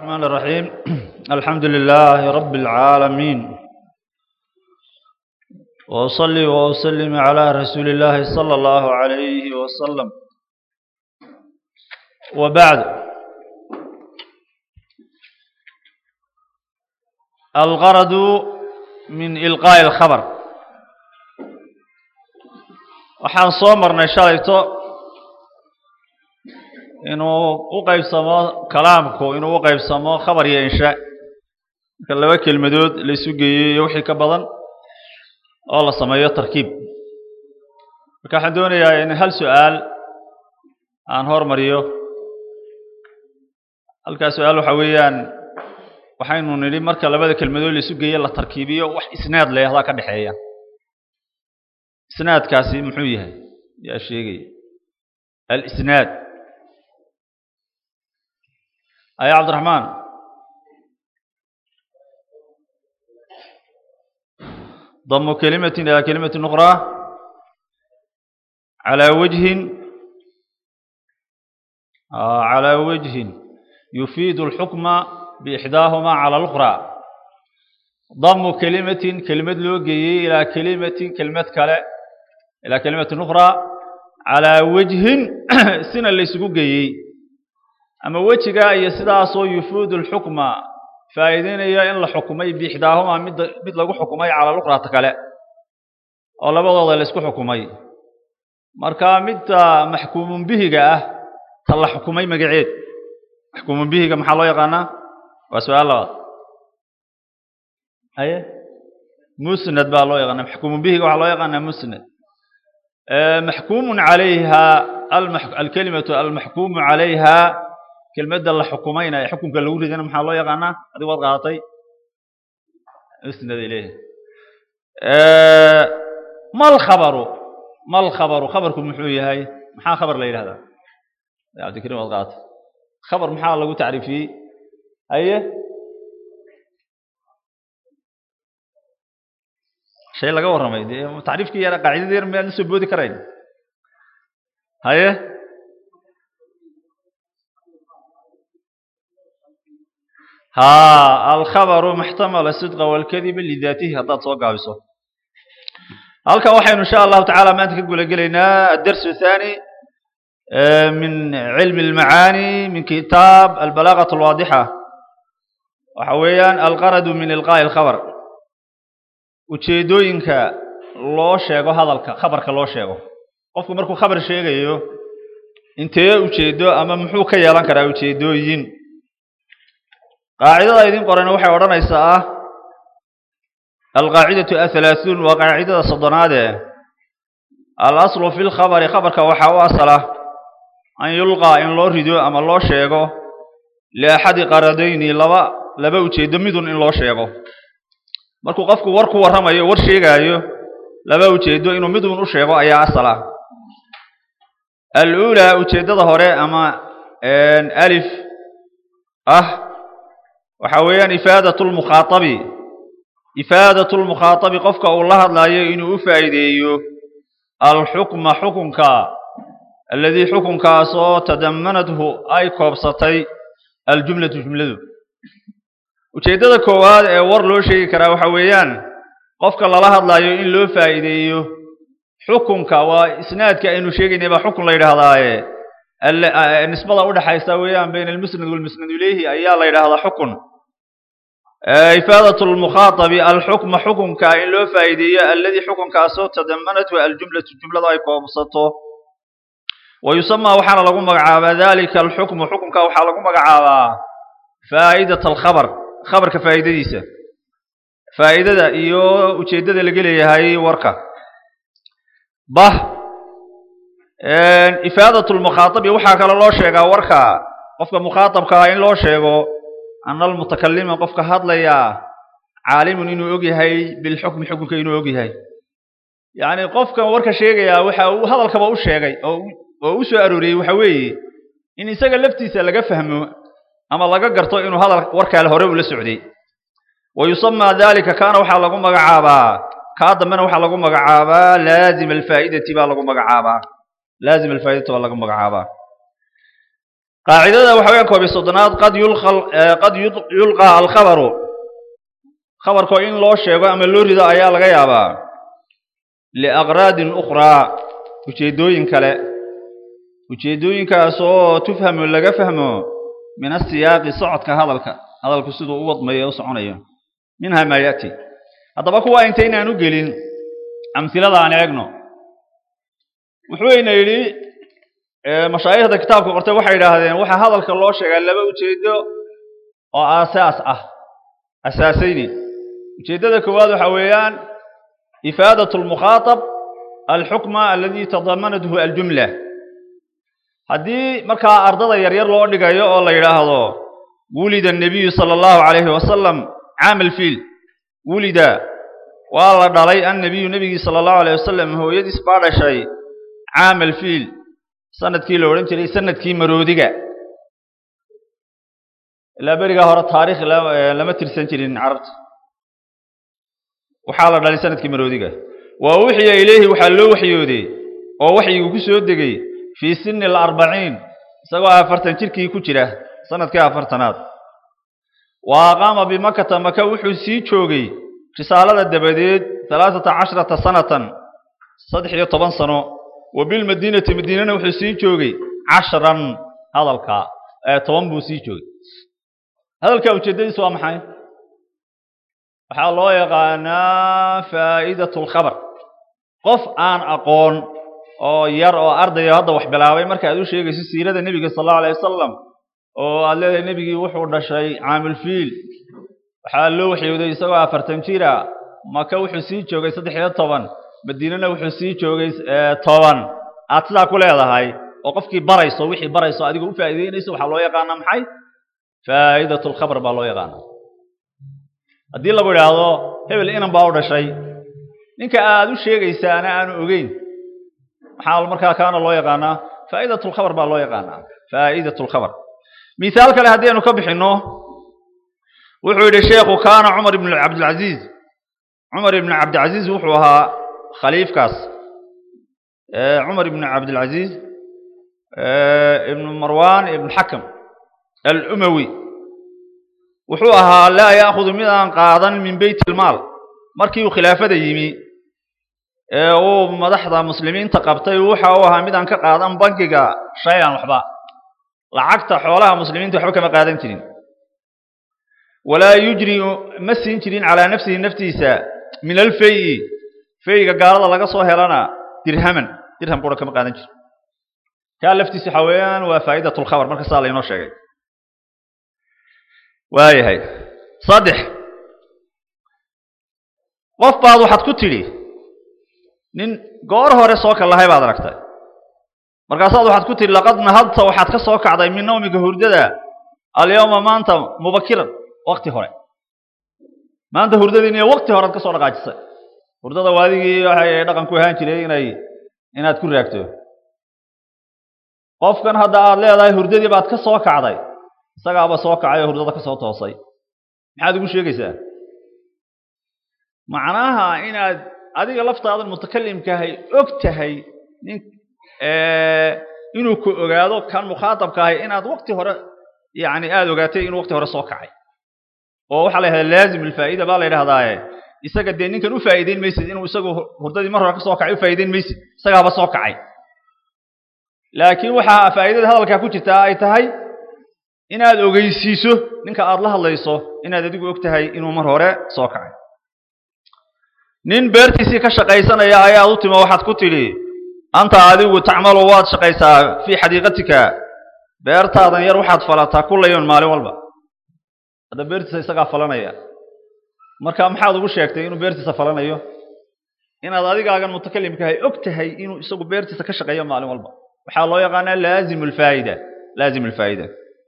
الرحمن الرحيم الحمد لله رب العالمين وأصلي وأسلم على رسول الله صلى الله عليه وسلم وبعد الغرض من إلقاء الخبر waxaan soo marnay shalayto inuu u qaybsamo kalaamku inuu u qaybsamo khabar iyo insha marka laba kelmadood la isu geeyo iyo wixii ka badan oo la sameeyo tarkiib marka waxaan doonayaa in hal su-aal aan hormariyo halkaa su-aal waxa weeyaan waxaynu nidhi marka labada kelmadood la isu geeyo la tarkiibiyo wax isnaad leehdaa ka dhexeeya isnaadkaasi muxuu yahay yaa sheegaya alisnaad aya cabdiraxmaan damu kelimatin ilaa kelimatin ukhraa calaa wajhin calaa wajhin yufiidu alxukma biixdaahumaa cala alukhraa damu kelimatin kelimad loo geeyey ilaa kelimatin kelimad kale ilaa kelimatin ukhraa calaa wajhin sina la isugu geeyey ama wejigaa iyo sidaasoo yufuudu alxukma faa'iideynaya in la xukumay biixdaahumaa mid mid lagu xukumay cala lukrata kale oo labadooda la isku xukumay marka midta maxkuumun bihiga ah ta la xukumay magaceed maxkuumun bihiga maxaa loo yaqaanaa waa su-aal labaad haye musnad baa loo yaqaana maxkuumun bihiga waxaa loo yaqaanaa musnad maxkuumun calayha alkelimatu almaxkuumu calayha kelmadda la xukumayna ee xukunka lagu ridana maxaa loo yaqaanaa adigu waad qaadatay musnad ilayh mal khabaru mal khabaru khabarku muxuu yahay maxaa khabar la yidhahdaa cabdikariim waad qaadatay khabar maxaa lagu tacriifiyey haye shay laga warramay dee tacriifkii yara qaacidada yar miyaad la soo boodi karayn haye ها الخبر محتمل الصدق والكذب لذاته هذا soo gaabiso halka waxaynu insha Allah ta'ala maanta ka gula galeynaa الدرس الثاني من علم المعاني من كتاب البلاغة الواضحة waxa weeyaan الغرض من إلقاء الخبر ujeedooyinka loo sheego hadalka khabarka loo sheego qofku markuu khabar sheegayo intee ujeedo ama muxuu ka yeelan karaa ujeedooyin qaacidada idin qorana waxay odhanaysaa alqaacidatu ahalaaثuun waa qaacidada soddonaade alaslu fi lkhabari khabarka waxaa u asala an yulqaa in loo rido ama loo sheego liaxadi qaradayni laba laba ujeedo midun in loo sheego markuu qofku war ku warramayo war sheegaayo laba ujeedo inuu midun u sheego ayaa asala aluulaa ujeeddada hore ama alif ah waxa weeyaan ifaadatu lmukhaatabi ifaadatu lmukhaatabi qofka uu la hadlaayo inuu u faa'iideeyo alxukma xukunka aladii xukunkaasoo tadamanathu ay koobsatay aljumlatu jumladu ujeeddada koowaad ee war loo sheegi karaa waxa weeyaan qofka lala hadlaayo in loo faa'iideeyo xukunka waa isnaadka aynu sheegaynay baa xukun la yidhaahdaaye nisbada udhaxaysa weeyaan bayna almusnad walmusnad ilayhi ayaa la yidhaahdaa xukun ifaadatu lmukhaatabi alxukma xukunka in loo faa'iideeyo alladii xukunkaasoo tadamanathu aljumlatu jumlada ay koobsato wa yusamaa waxaana lagu magacaabaa dalika alxukmu xukunka waxaa lagu magacaabaa faa'idat alkhabar khabarka faa'iidadiisa faa'idada iyo ujeeddada laga leeyahay warka bah ifaadat lmukhaatabi waxaa kale loo sheegaa warka qofka mukhaatabkaa in loo sheego ana almutakalima qofka hadlayaa caalimun inuu og yahay bilxukmi xukunka inuu og yahay yacni qofkan warka sheegayaa waxa uu hadalkaba u sheegay oo oo u soo arooriyey waxa weeye in isaga laftiisa laga fahmo ama laga garto inuu hadal warkaale hore ula socday wa yusamaa dalika kaana waxaa lagu magacaabaa kaa dambena waxaa lagu magacaabaa laazim alfaa'idati baa lagu magacaabaa laazim alfaa'idati baa lagu magacaabaa qaacidada waxa weeyaan koob iyo soddonaad qad yulqa qad yulqaa alkhabaru khabarkoo in loo sheego ama loo rido ayaa laga yaabaa liaqraadin ukhraa ujeeddooyin kale ujeeddooyinkaas oo tufhamu laga fahmo min asiyaaqi socodka hadalka hadalku siduu u wadmayo u soconayo minha maa ya'ti haddaba kuwa intaynaan u gelin amhilada aan eegno wuxuuyna yidhi mashaayikhda kitaabka qortay waxay yidhaahdeen waxaa hadalka loo sheegaa laba ujeeddo oo aasaas ah asaasayni ujeeddada koowaad waxa weeyaan ifaadat almukhaatab alxukma aladi tadamanathu aljumla haddii markaa ardada yaryar loo dhigayo oo la yidhaahdo wulida annabiyu sala allahu calayhi wasalam caam alfiil wulida waa la dhalay annabiyu nebigii sala allahu alayh wasalam hooyadiis baa dhashay caam alfiil sanadkii la odhan jiray sanadkii maroodiga ilaa berigaa hore taariikh lama tirsan jirin carabta waxaa la dhalay sanadkii maroodiga waa uxiya ilayhi waxaa loo waxyooday oo waxyigu ku soo degay fii sini alarbaciin isagoo afartan jirkii ku jira sanadkii afartanaad wa aqaama bimakata maka wuxuu sii joogay risaalada dabadeed halaaثata cashrata sanatan saddex iyo toban sano wa bilmadiinati madiinana wuxuu sii joogay cashran hadalka toban buu sii joogay hadalka ujeeddadiis waa maxay waxaa loo yaqaanaa faa'idat اlkhabar qof aan aqoon oo yar oo ardaya hadda wax bilaabay marka aad u sheegayso siirada nebiga sal allahu alayh wasalam oo aad leedahay nebigii wuxuu dhashay caamulfiil waxaa loo waxyooday isagoo afartan jira maka wuxuu sii joogay saddex iyo toban madiinana wuxuu sii joogay toban aad sidaa ku leedahay oo qofkii barayso wixii barayso adiga u faa'iideynayso waxaa loo yaqaanaa maxay faa'idat lkhabar baa loo yaqaanaa haddii lagu idhaahdo hebel inan baa u dhashay ninka aad u sheegaysaana aanu ogeyn maxaa markaa kaana loo yaqaanaa faa'idat lkhabar baa loo yaqaanaa faa'idat lkhabar mihaal kale haddii aynu ka bixinno wuxuu yidhi sheekhu kaana cumar ibn cabdilcaziiz cumar ibn cabdilcaziiz wuxuu ahaa khaliifkaas cumar ibn cabdilcaziiz ibn marwan ibn xakam alumawi wuxuu ahaa laa ya'khudu mid aan qaadan min beyt ilmaal markii uu khilaafada yimi ee uu madaxda muslimiinta qabtay waxa uu ahaa mid aan ka qaadan bankiga shay-an waxba lacagta xoolaha muslimiinta waxba kama qaadan jirin walaa yujri ma siin jirin calaa nafsihi naftiisa min alfayi fayga gaalada laga soo helana dirhaman dirham qura kama qaadan jirin kaa laftiisa waxa weeyaan waa faa'idat lkhabar marka saa laynoo sheegay waayahay saddex qof baad waxaad ku tidhi nin goor hore soo kallahay baad aragtay markaasaad waxaad ku tidhi laqad nahadta waxaad ka soo kacday min nawmiga hurdada alyawma maanta mubakiran wakti hore maanta hurdadiiniyo wakti horead ka soo dhaqaajisay hurdada waadigii waxay dhaqan ku ahaan jiray inay inaad ku raagto qofkan hadda aad leedahay hurdadii baad ka soo kacday isagaaba soo kacay oo hurdada ka soo toosay maxaad ugu sheegaysaa macnaha inaad adiga laftaadan mutakalimkaahay og tahay nin inuu ku ogaado kan mukhaatabkaahay inaad wakti hore yani aada ogaatay inuu wakti hore soo kacay oo waxaa la yidhahdaa laazim alfaa'ida baa la yidhahdaaye isaga dee ninkan u faa'iideyn maysid inuu isagu hurdadii mar hore ka soo kacay u faa'iideyn maysid isagaaba soo kacay laakiin waxaa faa'iidada hadalkaa ku jirtaa ay tahay inaad ogeysiiso ninka aad la hadlayso inaad adigu og tahay inuu mar hore soo kacay nin beertiisii ka shaqaysanaya ayaad u timo waxaad ku tidhi anta adigu tacmalu waad shaqaysaa fii xadiiqatika beertaadan yar waxaad falataa kullayon maalin walba hadda beertiisa isagaa falanaya marka maxaad ugu sheegtay inuu beertiisa falanayo inaad adigaagan mutakalimkahay og tahay inuu isagu beertiisa ka shaqeeyo maalin walba waxaa loo yaqaanaa laazim alfaa'ida laazim alfaa'ida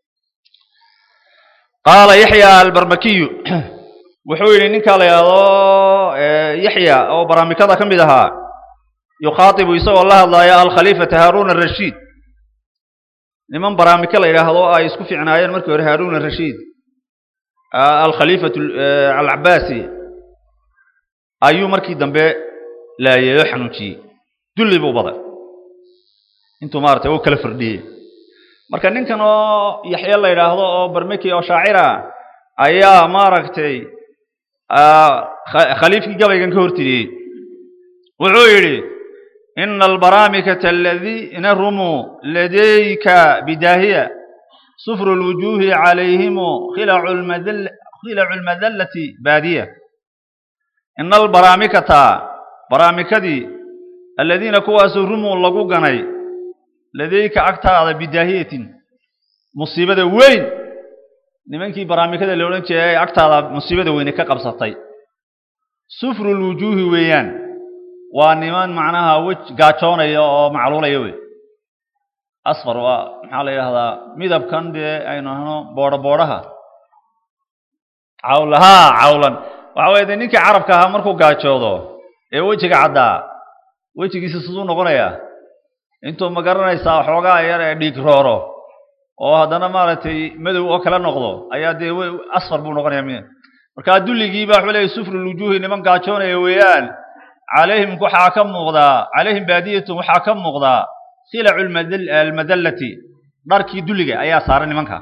qaala yaxya albarmakiyu wuxuu yidhi ninkaa la yidhaahdo yaxya oo baraamikada ka mid ahaa yukhaatibu isagoo la hadlaaya alkhaliifata haaruun arashiid niman baraamiko la yidhaahdo ay isku fiicnaayeen markii hore haaruun arashiid alkhaliifatu alcabaasi ayuu markii dambe laayay oo xanuujiyey dulli buu baday intuu maaragtay u kala firdhiyey marka ninkan oo yaxye la yidhaahdo oo barmeki oo shaacira ayaa maaragtay khaliifkii gabaygan ka hortiriyey wuxuu yidhi ina albaraamikata aladiina rumuu ladayka bidaahiya sufru lwujuuhi calayhimu khilacu lmadallati baadiya ina albaraamikata baraamikadii aladiina kuwaasuu rumuu lagu ganay ladayka agtaada bidaahiyatin musiibada weyn nimankii baraamikada la odhan jeeray ee agtaada musiibada weyne ka qabsatay sufru lwujuuhi weeyaan waa niman macnaha wej gaajoonaya oo macluulaya wey asfar waa maxaa la yidhahdaa midabkan dee aynu ahno boodho boodhaha cawla haa cawlan waxa weye dee ninkii carabka ahaa markuu gaajoodo ee wejiga caddaa wejigiisa siduu noqonayaa intuu ma garanaysaa xoogaa yar ee dhiig rooro oo haddana maaragtay madow oo kale noqdo ayaa dee asfar buu noqonaya mi markaa dulligii baa wuxuu leeyay sufru lwujuuhi niman gaajoonaya weeyaan calayhim waxaa ka muuqdaa calayhim baadiyatun waxaa ka muuqdaa khilacu almadallati dharkii dulliga ayaa saaran nimanka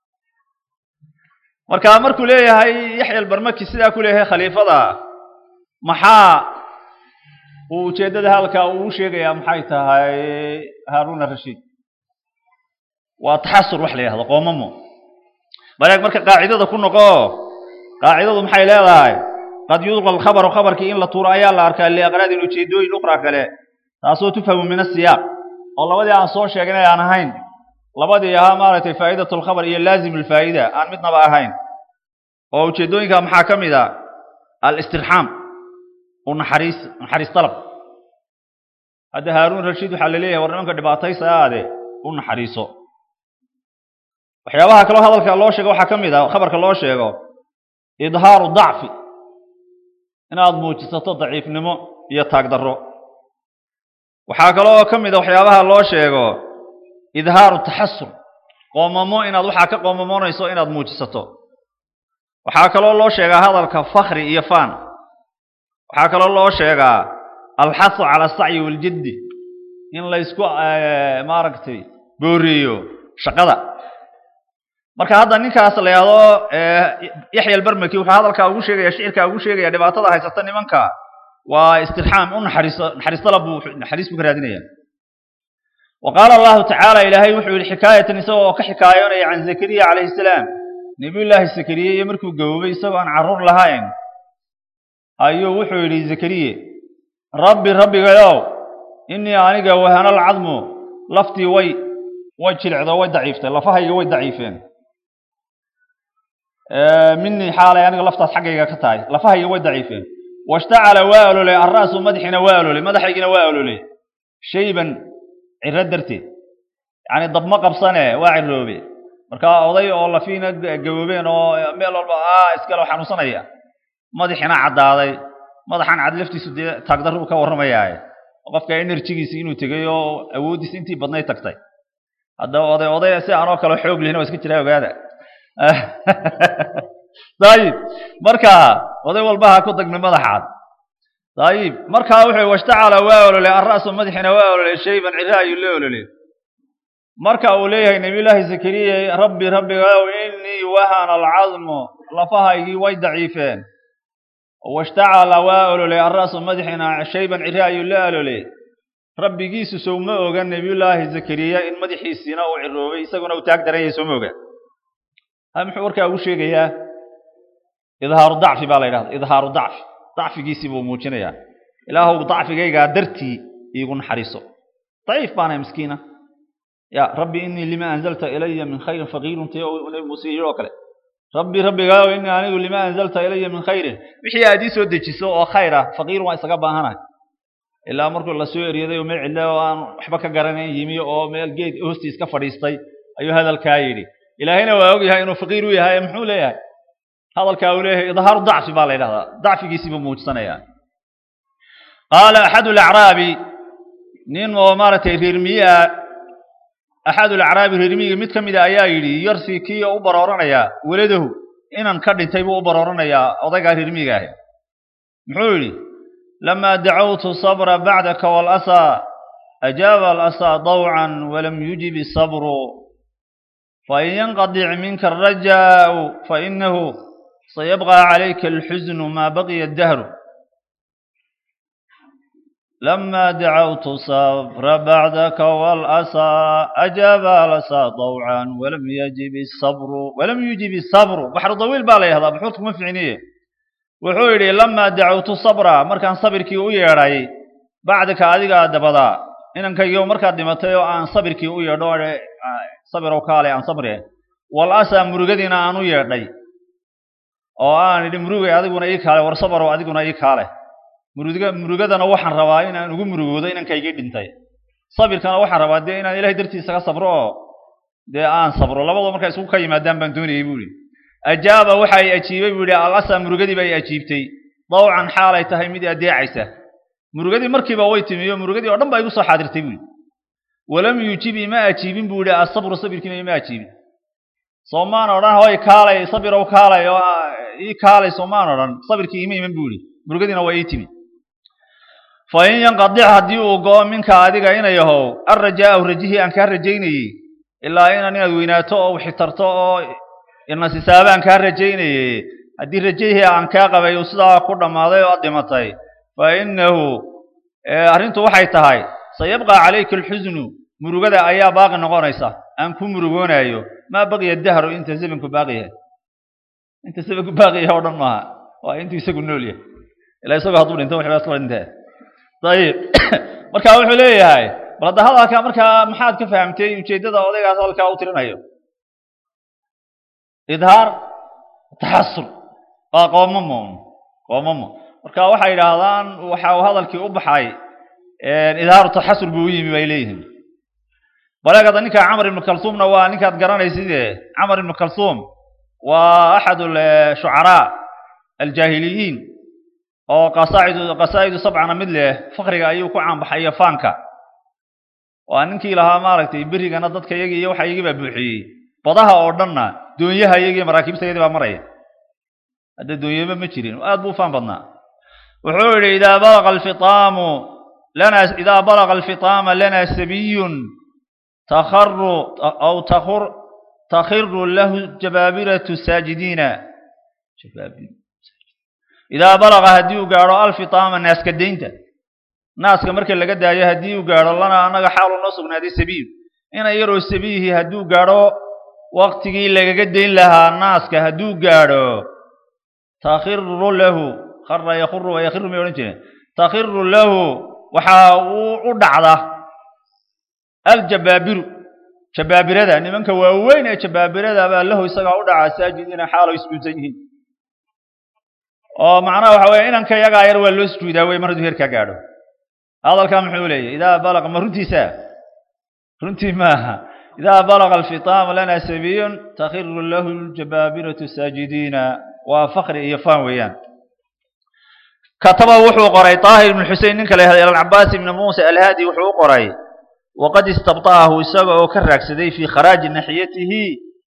marka markuu leeyahay yaxya albarmaki sidaa ku leeyahay khaliifada maxaa uu ujeeddada halkaa uu u sheegayaa maxay tahay haaruna rashiid waa taxasur wax la yidhahdo qoomamo baleeg marka qaacidada ku noqo qaacidadu maxay leedahay qad yulqa alkhabaru khabarkii in la tuuro ayaa la arkaa liaqraadin ujeedooyin ukhraa kale taasoo tufhamu min asiyaaq oo labadii aan soo sheegnay aan ahayn labadii ahaa maaragtay faa'iidatu lkhabar iyo laazim alfaa'ida aan midnaba ahayn oo ujeedooyinka maxaa ka mid a alistirxaam u naxariis naxariis dalab hadda haaruun rashiid waxaa la leeyahay war nimanka dhibaataysa aade u naxariiso waxyaabaha kaloo hadalka loo sheego waxaa ka mid ah khabarka loo sheego idhaaru dacfi inaad muujisato daciifnimo iyo taagdarro waxaa kaloo ka mid a waxyaabaha loo sheego idhaaru taxasur qoomamo inaad waxaa ka qoomamoonayso inaad muujisato waxaa kaloo loo sheegaa hadalka fakri iyo faan waxaa kaloo loo sheegaa alxasu cala asacyi waljiddi in laysku maaragtay booriyo shaqada marka hadda ninkaas la yidhahdo yaxya albarmaki wuxuu hadalkaa ugu sheegaya shicirkaa ugu sheegaya dhibaatada haysata nimanka waa istirxaam u naxariiso naxariis dalab buu naxariis buu ka raadinaya wa qaala allahu tacaala ilaahay wuxuu yihi xikaayatan isagoo oo ka xikaayoonaya can zakariya calayhi salaam nebiyullaahi zakariye iyo markuu gaboobay isagoo aan carruur lahayn ayuu wuxuu yidhi zakariye rabbi rabbigayow innii aniga wahana alcadmu laftii way way jilicdo way daciiftay lafahayga way daciifeen minii xaalay aniga laftaas xaggayga ka tahay lafahayga way daciifeen washtacala waa ololay alra'su madaxiina waa ololay madaxaygina waa ololay shayban ciro darteed yacni dabma qabsane waa ciroobe marka oday oo lafiina gaboobeen oo meel walba a iskale xanuunsanaya madaxiina caddaaday madaxan cad laftiisu dee taagdarru ka warramayaaye qofka enerjigiisi inuu tegay oo awooddiisi intii badnay tagtay haddaba oday oday si aanoo kale xoog lihin waa iska jiraa ogaada dayib marka oday walba ha ku dagna madaxaad dayib markaa wuxuu washtacala waa ololay alra'su madaxiina waa ololay shayban cira ayuu la ololay marka uu leeyahay nabiyullaahi zakariya rabbi rabbigayow innii wahana alcadmu lafahaygii way daciifeen washtacala waa ololay alra'su madaxiina shayban cira ayuu la ololay rabbigiisu sow ma oga nebiyullaahi zakariya in madaxiisiina uu ciroobay isaguna uu taag daran yahay sooma oga ha muxuu warkaa ugu sheegayaa idhaaru dacfi baa la yidhahda idhaaru dacfi dacfigiisii buu muujinayaa ilaahow dacfigaygaa dartii iigu naxariiso daciif baanahay miskiina ya rabbi innii lima anzalta ilaya min khayrin faqiirun tayo nabi muuse yidhi oo kale rabbi rabbigaayow innii anigu lima anzalta ilaya min khayrin wixii aad ii soo dejiso oo khayr ah faqiirun waa isaga baahanahay ilaa markuu la soo eryaday oo meel cidla oo aan waxba ka garanayn yimi oo meel geed hoostiis ka fadhiistay ayuu hadalkaa yidhi ilaahayna waa og yahay inuu faqiir u yahay muxuu leeyahay hadalkaa uu leeyahay idhaaru dacfi baa la yidhahdaa dacfigiisii buu muujisanayaa qaala axadu alacraabi nin oo maaragtay reermiye ah axadu alacraabi reermiyiga mid ka mid a ayaa yidhi yarsi kii oo u barooranayaa weladahu inan ka dhintay buu u barooranayaa odaygaa reermiyiga ahi muxuu yidhi لما دعوت الصبر بعدك والأسى أجاب الأسى ضوعا ولم يجب الصبر fain yanqadic minka arajaau fainahu sayabqa calayka alxusnu maa baqiya dahru لما دعوت الصبر بعدك والأسى أجاب لسى طوعا ولم يجب الصبر ولم يجب الصبر بحر طويل بالي هذا بحوث مفعنية وحولي لما دعوت الصبر مركان صبرك ويراي بعدك أديك دبدا إنك يوم مركا دمتيو عن صبرك ويرا صبر وكالي عن صبره والأسى مرغدنا أنو يراي oo aan idhi murugay adiguna ii kaale war sabaro adiguna ii kaale muruga murugadana waxaan rabaa inaan ugu murugoodo inankayga dhintay sabirkana waxaan rabaa dee inaan ilahay dartiisa ka sabro oo dee aan sabro labadoo markaa isugu ka yimaadaan baan doonayay buu ihi ajaaba waxa ay ajiibay buu ihi alasa murugadii bay ajiibtay dawcan xaalay tahay mid adeecaysa murugadii markiiba way timi oo murugadii oo dhan baa igu soo xaadirtay buu ihi walam yuujib ima ajiibin buu ihi asabru sabirkiina ima ajiibin soomaan odhan hoy kaalay sabirow kaalay oo ii kaalay soomaan odhan sabirkii ima iman buu ihi murugadiina waa ii timi fain yanqadic haddii uu go'o minka adiga inay yahow arrajaa'u rajihii aan kaa rajaynayey ilaa inan inaad weynaato oo xitarto oo inasisaabaan kaa rajaynayey haddii rajihii aan kaa qabay uu sidaa ku dhammaaday oo aad dhimatay fa innahu arrintu waxay tahay sayabqa calayka alxusnu murugada ayaa baaqi noqonaysa aan ku murugoonaayo maa baqiya dahru inta zamanku baaqi yahay inta zamanku baaqi yahay oo dhan maaha waa intuu isagu nool yahay ilaa isagoo hadduu dhinto waxba isla dhintee ayib marka wuxuu leeyahay bal hadda hadalkaa markaa maxaad ka fahamtay ujeeddada odaygaas hadalkaa u tirinayo idhaar taxasur waa qoomamo qoomamo marka waxay yidhaahdaan waxa uu hadalkii u baxay idhaaru taxasur buu u yimi bay leeyihiin baleegada ninka camar ibnu kalsuumna waa ninkaad garanayside camar ibnu kalsuum waa axad shucaraa aljaahiliyiin oo qasaacidu qasaa'idu sabcana mid leh fakriga ayuu ku caanbaxay iyo faanka waa ninkii lahaa maaragtay berigana dadka iyagii iyo waxa iyagii baa buuxiyey badaha oo dhanna doonyaha iyagii maraakiibta iyadii baa maraya hadda doonyaba ma jirin aad buu u faan badnaa wuxuu yidhi idaa balaqa alfitaamu lana idaa balaqa alfitaama lana sabiyun takharu aw takhur takhiru lahu jabaabiratu saajidiina jabaabir idaa balaqa haddii uu gaadho alfitaama naaska daynta naaska marka laga daayo haddii uu gaadho lana annaga xaalu noo sugnaaday sabiil ina yaroo sabiihi hadduu gaadho waktigii lagaga dayn lahaa naaska hadduu gaadho takhiru lahu khara yakhuru wa yakhiru may odhan jireen takhiru lahu waxaa uu u dhacda aljabaabiru jabaabirada nimanka waaweyn ee jabaabirada baa lahu isagaa u dhacaa saajidiina xaalo isjuudsan yihiin oo macnaha waxa weeye inanka iyagaa yar waa loo sujuudaa wey mar hadduu heerkaa gaadho hadalkaa muxuu leeyahy idaa balaqa ma runtiisa runtii maaha idaa balaqa alfitaamu lana sabiyun takhiru lahu ljabaabiratu saajidiina waa fakri iyo faan weeyaan kataba wuxuu qoray طaahir ibn xusein ninka la yahda alcabaas ibn muusa alhaadi wuxuu u qoray waqad istabطa'ahu isaga oo ka raagsaday fii kharaaji naxiyatihi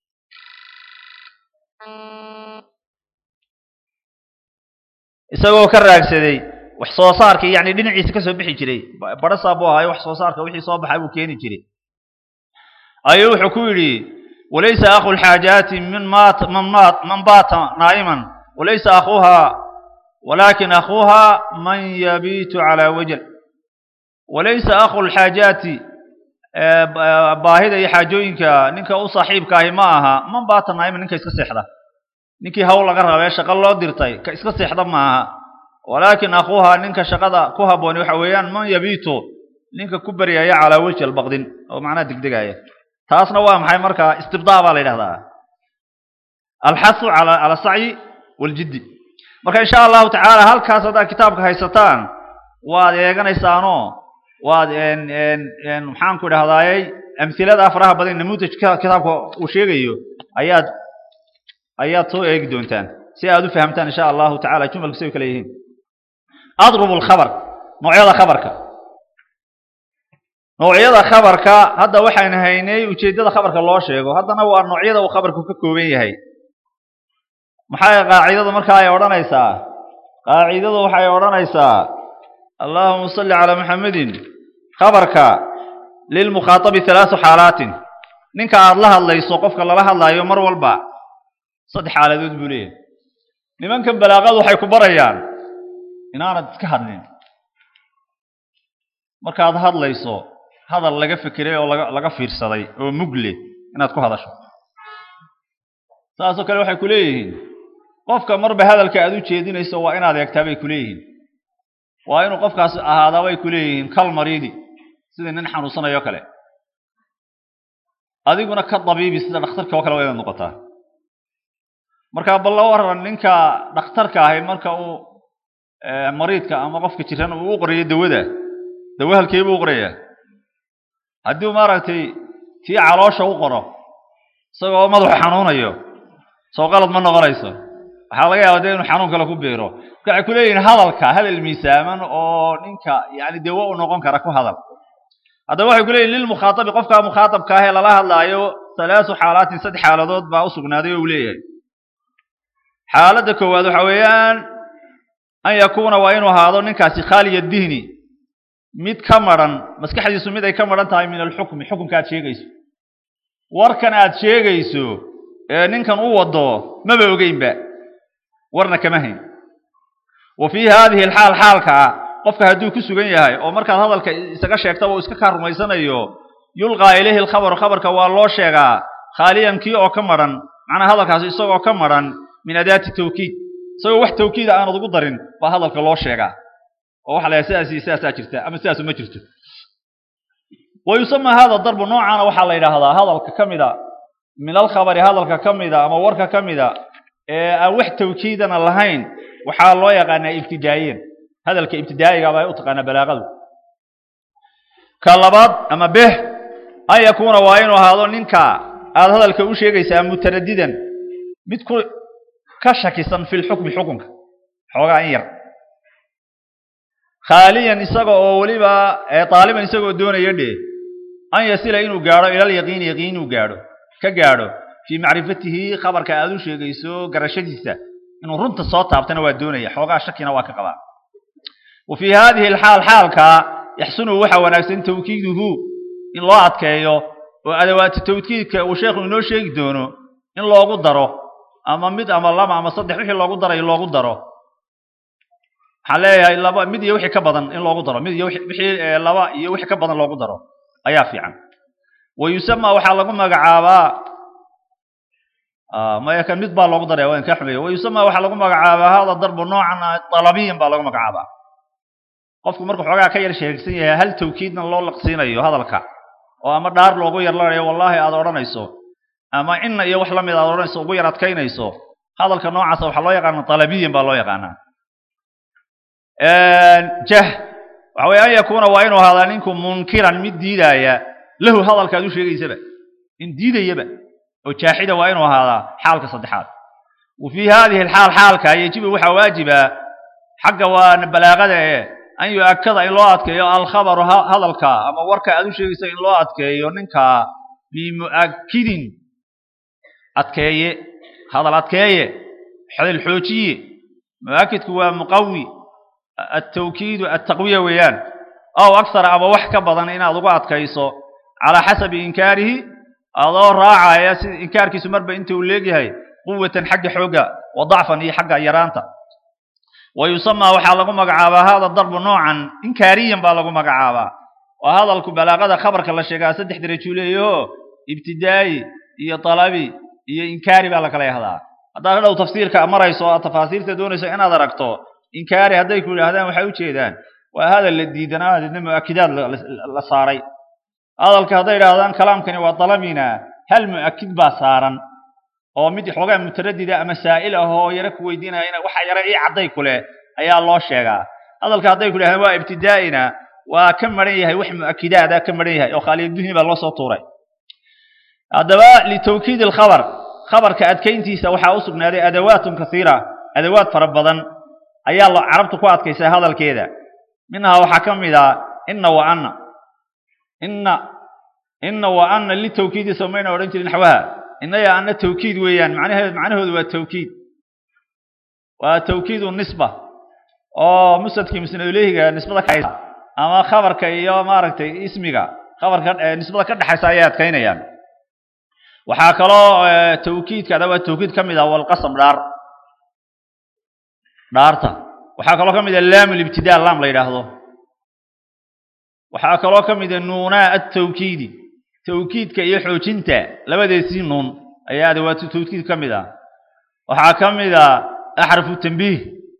isagoo ka raagsaday wax soo saarkii yani dhinaciisa ka soo bixi jiray barasaa buu ahaay wax soo saarka wixii soo baxay buu keeni jiray ayuu wuxuu ku yidhi walaysa akhu lxaajaati min mat man mat man baata naa'iman walaysa akhuuha walakin akhuuha man yabiitu calaa wajal walaysa akhu lxaajaati baahida iyo xaajooyinka ninka u saaxiibka ahi ma aha man baata naa'iman ninka iska seexda ninkii hawl laga rabee shaqo loo dirtay ka iska seexda maaha walaakin akhuuha ninka shaqada ku habbooni waxa weeyaan man yabiitu ninka ku baryaya calaa wejhi albaqdin oo macnaha degdegaya taasna waa maxay markaa istibdaa baa la yidhahdaa alxasu cala cala sacyi waljiddi marka insha allahu tacaala halkaas haddaad kitaabka haysataan waad eeganaysaanoo waad maxaan ku idhahdaayey amhilada faraha badan namuudajka kitaabka uu sheegayo ayaad ayaad soo eegi doontaan si aad u fahamtaan insha allahu tacala jumalku say kale yihiin adrubu lkhabar noocyada khabarka noocyada khabarka hadda waxaan haynay ujeeddada khabarka loo sheego haddana waa noocyada uu khabarku ka kooban yahay maxay qaacidadu marka ay odhanaysaa qaacidadu waxay odhanaysaa allahuma salli calaa muxamedin khabarka lilmukhaatabi halaasu xaalaatin ninka aad la hadlayso qofka lala hadlaayo mar walba saddex xaaladood buu leeyahay nimankan balaaqadu waxay ku barayaan inaanad iska hadlin markaad hadlayso hadal laga fekeray oo laga laga fiirsaday oo mugle inaad ku hadasho saasoo kale waxay ku leeyihiin qofka marba hadalka aad u jeedinayso waa inaad eegtaa bay ku leeyihiin waa inuu qofkaasi ahaadaa bay ku leeyihiin kal mariidi sida nin xanuunsanayo kale adiguna ka dabiibi sida dhakhtarka oo kale waa inaad noqotaa marka bal la waran ninka dhakhtarka ahi marka uu mariidka ama qofka jiran uu u qorayo dawada dawo halkee buu u qorayaa haddii uu maaragtay tii caloosha u qoro isagoo madaxu xanuunayo soo qalad ma noqonayso waxaa laga yaaba dee inuu xanuun kale ku beero marka waxay ku leeyihiin hadalka hadal miisaaman oo ninka yani dawo u noqon kara ku hadal haddaba waxay ku leeyihin lilmukhaatabi qofka mukhaatabka ah ee lala hadlaayo halaasu xaalaatin saddex xaaladood baa u sugnaaday oo uu leeyahay xaaladda koowaad waxa weeyaan an yakuuna waa inuu ahaado ninkaasi khaaliya dihni mid ka maran maskaxdiisu mid ay ka maran tahay min alxukmi xukumka aad sheegayso warkan aad sheegayso ee ninkan u wado maba ogeynba warna kama hayn wa fii haadihi alxaal xaalka qofka hadduu ku sugan yahay oo markaad hadalka isaga sheegtaba uu iska kaa rumaysanayo yulqaa ilayhi alkhabaru khabarka waa loo sheegaa khaaliyan kii oo ka maran macnaa hadalkaasi isagoo ka maran min adaati tawkiid isagoo wax tawkiida aanad ugu darin baa hadalka loo sheegaa oo waxa la yahay sidaas iyo sidaasaa jirta ama sidaasu ma jirto wa yusama hada darbu noocaana waxaa la yidhaahdaa hadalka ka mida min alkhabari hadalka ka mida ama warka ka mida ee aan wax tawkiidana lahayn waxaa loo yaqaanaa ibtidaa'iyan hadalka ibtidaa'iga baa u taqaanaa balaaqadu ka labaad ama beh an yakuuna waa inuu ahaado ninka aad hadalka u sheegaysaa mutaradidan mid ku ka shakisan fi lxukmi xukunka xoogaa in yar khaaliyan isaga oo weliba daaliban isagoo doonaya dhe an yasila inuu gaadho ilal yaqiini yaqiin inuu gaadho ka gaadho fii macrifatihi khabarka aad u sheegayso garashadiisa inuu runta soo taabtana waa doonaya xoogaa shakina waa ka qabaa wa fii haadihi alxaal xaalka yaxsunu waxa wanaagsan tawkiiduhu in loo adkeeyo oo adawaati tawkiidka uu sheekhu inoo sheegi doono in loogu daro ama mid ama laba ama saddex wixii loogu darayo loogu daro waxaan leeyahay laba mid iyo wixii ka badan in loogu daro mid iyo wixii laba iyo wixii ka badan loogu daro ayaa fiican wa yusama waxaa lagu magacaabaa maya kan mid baa loogu daraya waan kaa xumeeya wa yusama waxaa lagu magacaabaa hada darbu noocan dalabiyan baa lagu magacaabaa qofku markuu xoogaa ka yar sheegsan yahay hal tawkiidna loo laqsiinayo hadalka oo ama dhaar loogu yarlanayo wallaahi aad odhanayso ama inna iyo wax la mid aad odhanayso ugu yar adkaynayso hadalka noocaasa waxaa loo yaqaana dalabiyan baa loo yaqaanaa jah waxa weye an yakuuna waa inuu ahaadaa ninku munkiran mid diidaaya lahu hadalka aad u sheegaysaba in diidayaba oo jaaxida waa inuu ahaadaa xaalka saddexaad wa fii haadihi alxaal xaalka yajibu waxaa waajiba xagga waa balaaqada ee an yu-akada in loo adkeeyo alkhabaru hadalka ama warka aad u sheegaysa in loo adkeeyo ninka bimu'akidin adkeeye hadal adkeeye hadal xoojiye mu'akidku waa muqawi atawkiidu attaqwiya weeyaan aw aksara ama wax ka badan inaad ugu adkayso calaa xasabi inkaarihi adoo raacaya si inkaarkiisu marba inta uu leegyahay quwatan xagga xoogga wa dacfan iyo xagga yaraanta wa yusamaa waxaa lagu magacaabaa hada darbu noocan inkaariyan baa lagu magacaabaa waa hadalku balaaqada khabarka la sheegaa saddex derajuu leeyaho ibtidaa'i iyo dalabi iyo inkaari baa la kala yahdaa haddaad hadhow tafsiirka marayso o aad tafaasiirta doonayso inaad aragto inkaari hadday ku yidhaahdaan waxay ujeedaan waa hadal la diidanaa deedna mu'akidaad la saaray hadalka hadday idhaahdaan kalaamkani waa dalabina hal mu'akid baa saaran oo mid xoogaa mutaradida ama saa'il ah oo yaro ku weydiinaya ina waxa yaro ii cadday ku leh ayaa loo sheegaa hadalka hadday ku yidhahdaan waa ibtidaa'ina waa ka maran yahay wax mu'akidaada ka maran yahay oo khaaliyadduhni baa loo soo tuuray haddaba litawkiid alkhabar khabarka adkayntiisa waxaa u sugnaaday adawaatun kasiira adawaad fara badan ayaa lo carabtu ku adkaysaa hadalkeeda minhaa waxaa ka mid a inna wa anna inna inna wa anna litawkiidi somayna odhan jirin naxwaha inna ya anna tawkiid weeyaan macnaheed macnahoodu waa tawkiid waa tawkiidu nisba oo musadkii musnaduleyhiga nisbada ka ama khabarka iyo maaragtay ismiga khabarka nisbada ka dhexaysa ayay adkaynayaan waxaa kaloo tawkiidka adaba tawkiid ka mid ah walqasam dhaar dhaarta waxaa kaloo ka mid ah laam libtidaa laam la yidhaahdo waxaa kaloo ka mid ah nuunaa atawkiidi tawkiidka iyo xoojinta labadeesii nuun ayaa adawaatu tawkiid ka mid ah waxaa ka mid ah axrafu tambiih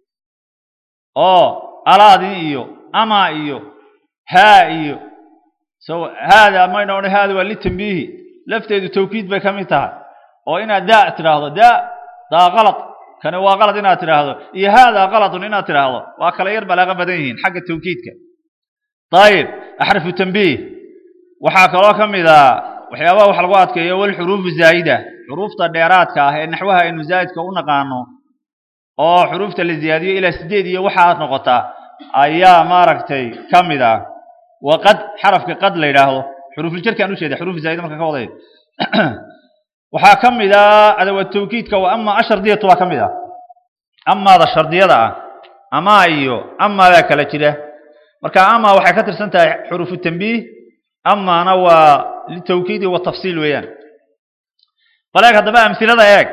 oo alaadii iyo ama iyo haa iyo so haada mayna odhan haada waa litambiihi lafteedu tawkiid bay ka mid tahay oo inaad daa tidhaahdo daa daa qalad kani waa qalad inaad tidhaahdo iyo haadaa qaladun inaad tidhaahdo waa kala yar balaaqa badan yihiin xagga tawkiidka ayib axrafu tambiih waxaa kaloo ka mid ah waxyaabaha wax lagu adkeeyo walxuruufu zaa'ida xuruufta dheeraadka ah ee naxwaha aynu zaa'idka u naqaano oo xuruufta la ziyaadiyo ilaa sideed iyo waxaad noqotaa ayaa maaragtay ka mid ah wa qad xarafka qad la yidhaahdo xuruufuljarkaan ujeeda xuruuf zaa'ida marka ka waday waxaa ka mid ah adawaad tawkiidka wa ama ashardiyatu waa ka mid ah amaada shardiyada ah amaa iyo amaadaa kala jira marka ama waxay ka tirsan tahay xuruufu tambiih amaana waa litawkiidi wa tafsiil weeyaan bal eeg haddaba amhilada eeg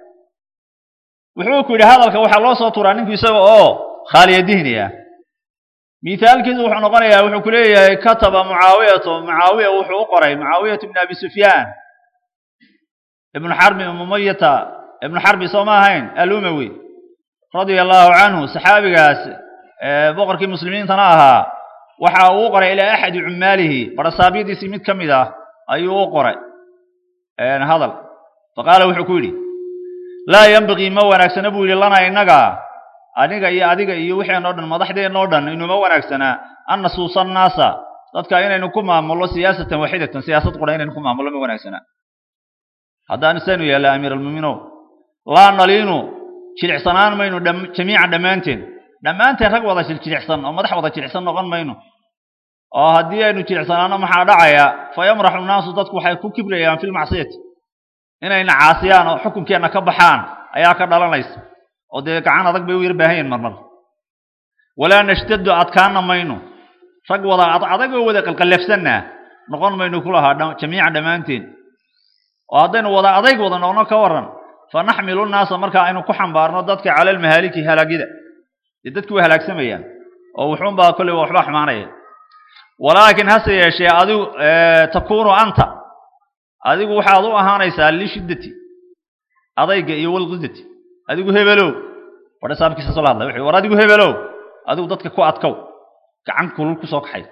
wuxuu ku yidhi hadalka waxaa loo soo turaa ninku isaga oo khaaliya dihni ah mithaalkiisu wuxuu noqonayaa wuxuu ku leeyahay kataba mucaawiyatu mucaawiya wuxuu u qoray mucaawiyatu ibn abi sufyaan ibnu xarbi mumayata ibnu xarbi soo ma ahayn alumawi radia allahu canhu saxaabigaas boqorkii muslimiintana ahaa waxa uu u qoray ilaa axadi cumaalihi barasaabyadiisii mid ka mid ah ayuu u qoray hadal faqaala wuxuu ku yidhi laa yanbagii ma wanaagsana buu yidhi lana innaga aniga iyo adiga iyo wixeenoo dhan madaxdeennoo dhan inuma wanaagsanaa an nasuusa annaasa dadka inaynu ku maamullo siyaasatan waaxidatan siyaasad qura inaynu ku maamullo ma wanaagsanaa haddaan isaynu yeella amiir almuuminow laa naliinu jilicsanaan maynu jamiican dhammaanteen dhammaanteen rag wada jilicsan oo madax wada jilicsan noqon mayno oo haddii aynu jilicsanaano maxaa dhacaya fa yamraxu nnaasu dadku waxay ku kibrayaan fi lmacsiyati inayna caasiyaan oo xukunkeenna ka baxaan ayaa ka dhalanaysa oo dee gacan adag bay u yar baahan yihin marmar walaa nashtadu adkaana mayno rag wada adagoo wada qalqallafsanna noqon mayno ku lahaa jamiican dhammaanteen oo haddaynu wada adayg wada noqno ka waran fa naxmilu nnaasa marka aynu ku xambaarno dadka cala almahaaliki halaagida dee dadku way halaagsamayaan oo wuxuunbaa kolley waxba xumaanaya walaakin hase yeeshee adigu takuunu anta adigu waxaad u ahaanaysaa lishiddati adayga iyo walqidati adigu hebelow badha saabkiisa soo la hadlay wuxuu war adigu hebelow adigu dadka ku adkow gacan kulul ku soo kaxay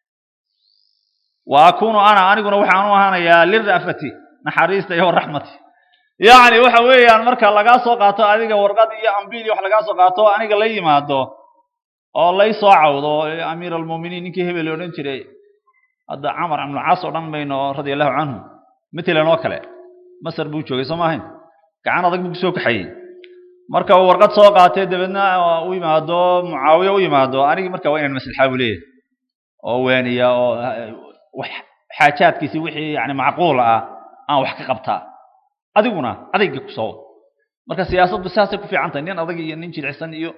wa akuunu ana aniguna waxaan u ahaanayaa lira'fati naxariista iyo raxmati yacni waxa weeyaan marka lagaa soo qaato adiga warqad iyo ambiil iyo wax lagaa soo qaato aniga la yimaado oo lay soo cawdo amiir almuuminiin ninkii hebel odhan jiray hadda camar ibnu caas oo dhan mayno radia allahu canhu matalan oo kale masar buu joogay soo maahayn gacan adag buu kusoo kaxayey marka uu warqad soo qaatay dabeedna u yimaado mucaawiya u yimaado anigi marka waa inaan maslaxaa buu leeyahay oo waaniya oo wax xaajaadkiisi wixii yani macquul ah aan wax ka qabtaa adiguna adayga ku soo marka siyaasaddu saasay ku fiican tahay nin adag iyo nin jilicsan iyo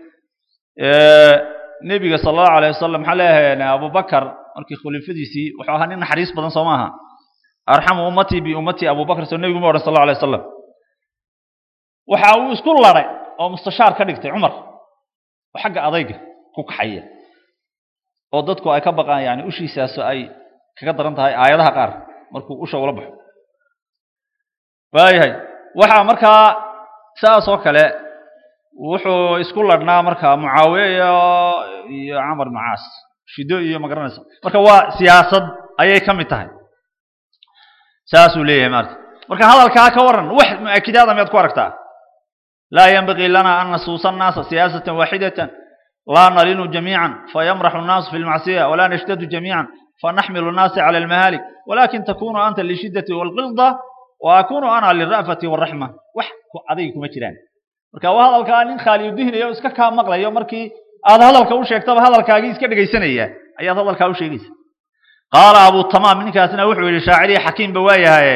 nebiga sala allahu alayh wasalam maxaa leeyahay abubakar markii khulifadiisii wuxuu ahaa nin naxariis badan soo maaha arxamu ummatii biummatii abubakar soo nebigu ma odhan sal allahu alay wasalam waxa uu isku laday oo mustashaar ka dhigtay cumar oo xagga adayga ku kaxaya oo dadku ay ka baqaan yani ushiisaaso ay kaga daran tahay aayadaha qaar markuu usha ula baxo waayahay waxaa markaa saas oo kale wuxuu isku ladhnaa markaa mucaawiye iyo iyo camar ibnu caas shido iyo magaranaysa marka waa siyaasad ayay ka mid tahay saasuu leeyahay maarta marka hadalkaa ka waran wax mu-akidaada miyaad ku aragtaa laa yanbagii lana an nasuusa annaasa siyaasatan waaxidatan laa nalinu jamiican fayamraxu annaasu fi lmacsiya walaa nashtadu jamiican fanaxmilu annaasa cala almahaalik walakin takunu anta lishiddati walqilda wa akunu ana lira'fati waraxma wax adayga kuma jiraan marka waa hadalkaa nin khaaliyu dihnaya o iska kaa maqlayo markii aad hadalka u sheegtaba hadalkaagii iska dhegaysanaya ayaad hadalkaa u sheegaysa qaala abu tamaam ninkaasna wuxuu yidhi shaacirihi xakiimba waa yahaye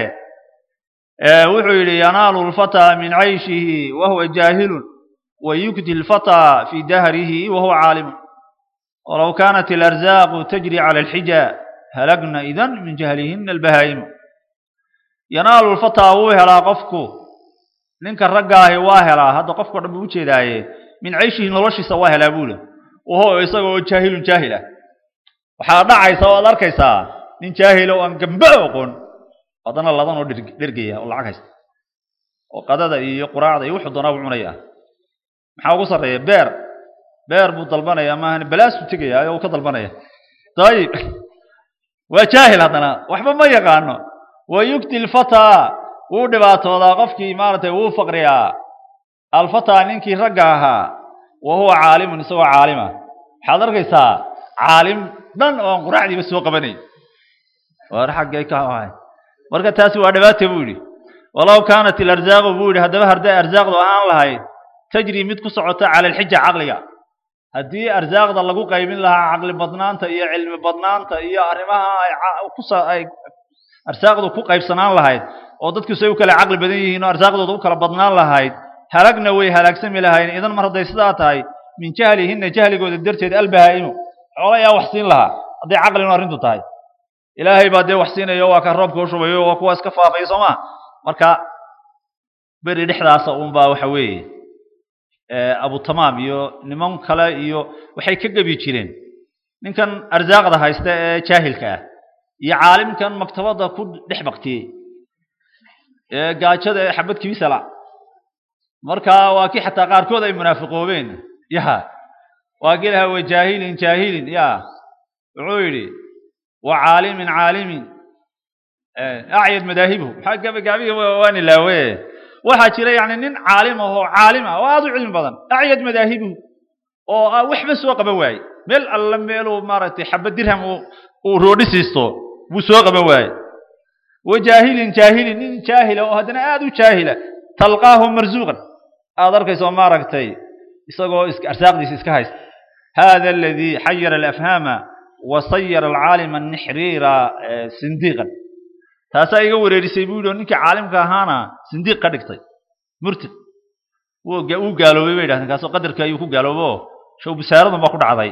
wuxuu yidhi yanaalu lfataa min cayshihi wahuwa jaahilun wayukdi lfataa fi dahrihi wahuwa caalimun walow kaanat alarzaaqu tajri cala alxija halagna idan min jahlihina albahaa'imu yanaalu lfataa wuu helaa qofku ninka raggaahi waa helaa hadda qofkao dhan buu ujeedaaye min cayshihi noloshiisa waa helaa buuli waho isagoo jaahilun jaahil ah waxaa dhacaysa oo ad arkaysaa nin jaahila oo aan gamba oqon haddana ladan oo dhergaya oo lacag haysta oo qadada iyo quraacda iyo wuxuu doonaa buu cunaya maxaa ugu sarreeya beer beer buu dalbanaya maahan balaasuu tegaya oo uu ka dalbanaya dayib waa jaahil haddana waxba ma yaqaano wa yugti lfataa wuu dhibaatoodaa qofkii maaragtay wuu faqriyaa alfataa ninkii ragga ahaa wa huwa caalimun isagoo caalima waxaad arkaysaa caalim dhan oo aan quraacdiiba soo qabanay war xaggay ka ahay marka taasi waa dhibaata buu yidhi walow kaanat ilarzaaqu buu yidhi haddaba hadday arsaaqdu ahaan lahayd tajri mid ku socota cala alxija caqliga haddii arsaaqda lagu qaybin lahaa caqli badnaanta iyo cilmi badnaanta iyo arrimaha ay arsaaqdu ku qaybsanaan lahayd oo dadku say u kala caqli badan yihiin oo arsaaqdooda u kala badnaan lahayd halagna way halaagsami lahayn idan mar hadday sidaa tahay min jahlihinna jahligooda darteed albahaa'imu xoolo ayaa wax siin lahaa hadday caqlinu arrintu tahay ilaahay baa dee wax siinayo waa ka roobka u shubayo waa kuwa iska faafaya soo ma marka beri dhexdaasa uunbaa waxa weeye abutamaam iyo niman kale iyo waxay ka gebi jireen ninkan arsaaqda haysta ee jaahilka ah iyo caalimkan maktabadda ku dhex baktiyey ee gaajada ee xabad kibisala marka waa kii xataa qaarkood ay munaafiqoobeen ya waa kii lahaa wa jaahilin jaahilin ya wuxuu yidhi wa caalimin caalimin acyad madaahibu maxaa gabagaabiga waan ilaawe waxaa jira yani nin caalim ah oo caalim ah oo aada u cilmi badan acyad madaahibu oo waxba soo qaban waaye meel alla meeluu maaragtay xabad dirham uu roodhi siisto buu soo qaban waaye wa jaahilin jaahilin nin jaahila oo haddana aada u jaahila talqaahu marzuuqan aada arkayso maaragtay isagoo arsaaqdiisa iska haysta hada aladii xayara alafhaama wa sayara alcaalima nixriira sindiiqan taasaa iga wareerisay buu yidhi oo ninkii caalimka ahaana sindiiq ka dhigtay murtid wuu gaaloobay bay yidhahdeen kaasoo qadarkii ayuu ku gaaloobo show bisaaradan baa ku dhacday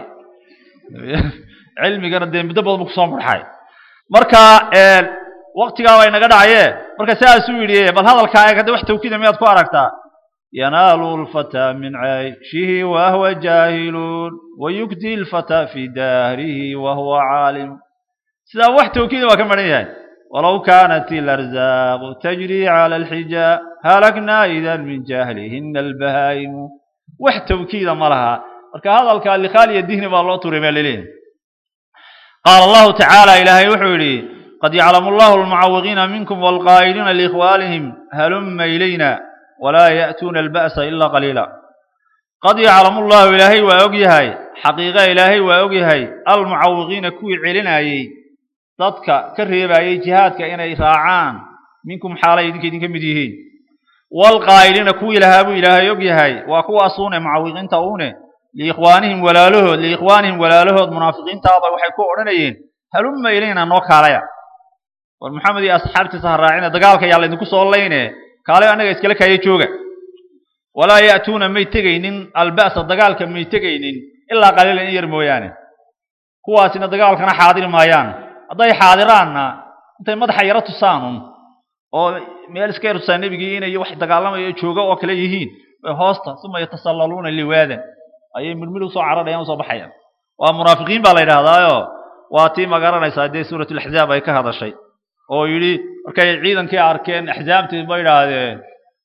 cilmigana dee muddo badan buu kusoo mudxay marka waktigaa waa inaga dhacaye marka saasuu yidhi bal hadalkaa eeg hadda wax tawkiida miyaad ku aragtaa yanaalu lfataa min cayshihi wahwa jaahilun wayugdi lfataa fi dahrihi wahuwa caalim sidaa wax tawkiida waa ka maran yahay walow kaanat ilarzaaqu tajri cala alxijaa halaknaa idan min jahlihina albahaa'imu wax tawkiida ma laha marka hadalka likhaaliya dihni baa loo turay baa laleeyahay qaala allahu tacaala ilaahay wuxuu yidhi qad yaclamu allahu almucawiqiina minkum walqaa'iliina liikhwaanihim halumma ilayna walaa ya'tuuna alba'sa ila qaliila qad yaclamu llahu ilaahay waa og yahay xaqiiqa ilaahay waa og yahay almucawiqiina kuwii celinayey dadka ka reebayey jihaadka inay raacaan minkum xaalay idinka idinka mid yihiin walqaa'iliina kuwii lahaa buu ilaahay og yahay waa kuwaasuune mucawiqiinta uune liikhwaanihim walaalahood liikhwaanihim walaalahood munaafiqiintaaba waxay ku odhanayeen halumma ilayna noo kaalaya war maxamed iyo asxaabtiisa ha raacina dagaalka yaa laydinku soo layne kaalay annaga iskala kaaya jooga walaa ya'tuuna may tegaynin alba'sa dagaalka may tegaynin ilaa qaliilan in yar mooyaane kuwaasina dagaalkana xaadiri maayaan hadday xaadiraanna intay madaxa yaro tusaanun oo meel iska yar tusaan nebigii inay wax dagaalamayo jooga oo kale yihiin bay hoosta suma yatasallaluuna liwaadan ayay midmid usoo cararayaan usoo baxayaan waa munaafiqiin baa la yidhaahdaayo waa tii ma garanaysaa dee suuratulaxzaab ay ka hadashay oo yidhi markay ciidankii arkeen axzaabtii ba yidhaahdeen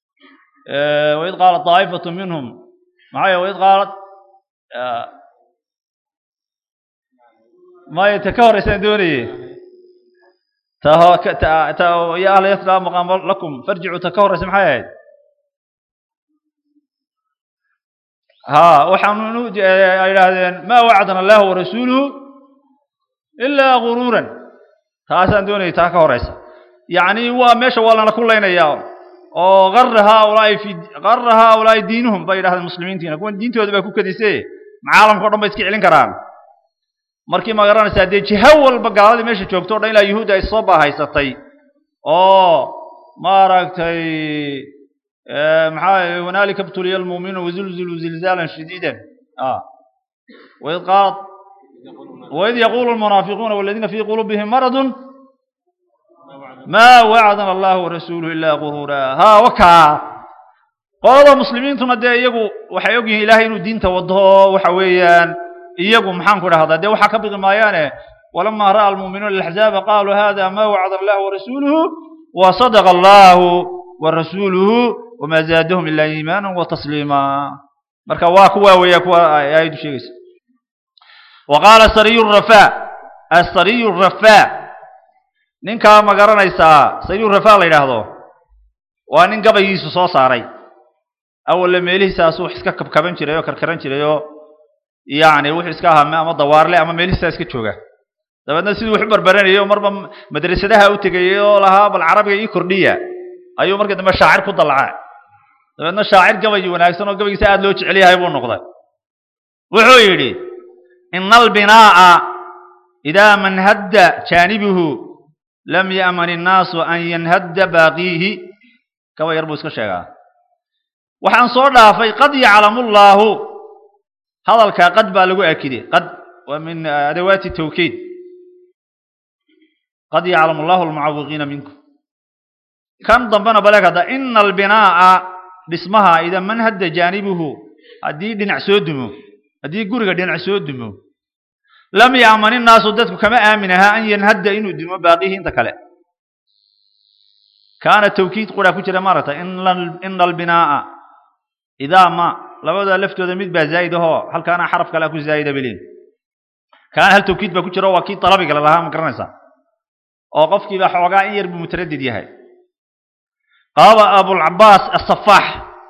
waid qaalat daa'ifatu minhum maxay waid qaalat maya ta ka horeysaan doonaye ya ahla yasra maqaama lakum farjicuu ta ka horeysa maxay ahayd ها وحنو يراهدين ما وعدنا الله ورسوله إلا غرورا تاسان دوني تاكا هوريس يعني هو ماشي ولا أنا كلنا يا أو غر هؤلاء في غر هؤلاء دينهم بين هذا المسلمين تينا كون دين تود بكو كديسة معالم كردم بيسكي علين كران markii ma garanaysaa dee jiha walba gaaladii meesha joogto o dhan ilaa yuhuudda ay soo baahaysatay oo maaragtay maxaa hunaalika btuliya almu'minuun wazulzilu zilzaalan shadiidan waid qaalat waid yaquulu almunaafiquuna waladiina fii quluubihim maradun maa wacdana allahu warasuuluhu ilaa guruura ha wakaa qolada muslimiintuna dee iyagu waxay ogyihiin ilaahay inuu diinta wado waxa weeyaan iyagu maxaan ku dhahdaa dee waxaa ka baqi maayaane walamaa ra'a almu'minuuna alaxzaaba qaaluu hada maa wacdana allahu warasuuluhu wasadaqa allahu warasuuluhu wamaa zaadahum ilaa iimaana watasliima marka waa kuwa weeya kuwa aayaddu sheegaysa wa qaala sariyu rafaa asariyu rafaa ninkaa ma garanaysaa sariyu rafaa la yidhaahdo waa nin gabaygiisu soo saaray awalle meelihiisaasuu wax iska kabkaban jiray oo karkaran jiray oo yacni wuxuu iska ahaa ama dawaarle ama meelihiisaa iska jooga dabeedna siduu wax u barbaranayay oo marba madrasadaha u tegayay oo lahaa bal carabiga ii kordhiya ayuu markii dambe shaacir ku dallacay dabeedna shaacir gabayi wanaagsan oo gabaygiisa aada loo jecel yahay buu noqday wuxuu yidhi ina albinaa'a idaa man hadda jaanibuhu lam ya'man innaasu an yanhadda baaqiihi gaba yar buu iska sheegaa waxaan soo dhaafay qad yaclamu llaahu hadalkaa qad baa lagu akiday qad waa min adawaati tawkiid qad yaclamu allahu almucawiqiina minkum kan dambena baleeg hadda ina albinaa'a dhismaha idaa man hadda jaanibuhu haddii dhinac soo dumo haddii guriga dhinac soo dumo lam ya'man innaasu dadku kama aamin ahaa an yanhadda inuu dumo baaqihi inta kale kaana tawkiid quraa ku jira maaragta ina albinaa'a idaa ma labada laftooda mid baa zaa'id ahoo halkaana xaraf kale ku zaa'ida belin kaana hal tawkiid baa ku jira waa kii talabiga la lahaa ma garanaysaa oo qofkiiba xoogaa in yar buu mutaradid yahay qaaba abulcabaas asafaax